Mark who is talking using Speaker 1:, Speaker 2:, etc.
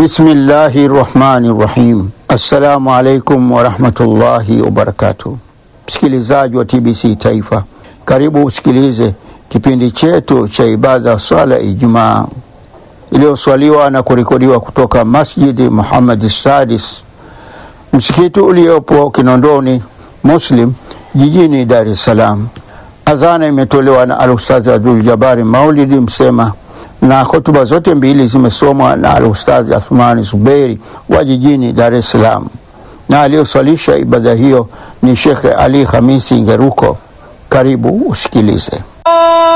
Speaker 1: Bismillahi rahmani rahim. Assalamu alaikum warahmatullahi wabarakatuh. Msikilizaji wa TBC Taifa, karibu usikilize kipindi chetu cha ibada swala ya Ijumaa iliyoswaliwa na kurekodiwa kutoka Masjidi Muhammad Sadis, msikiti uliopo Kinondoni Muslim jijini Dar es Salaam. Adhana imetolewa na Alustadhi Abdul Jabari Maulidi Msema na hotuba zote mbili zimesomwa na Alustadhi Athmani Zuberi wa jijini Dar es Salaam, na aliyoswalisha ibada hiyo ni Shekhe Ali Hamisi Ngeruko. Karibu usikilize.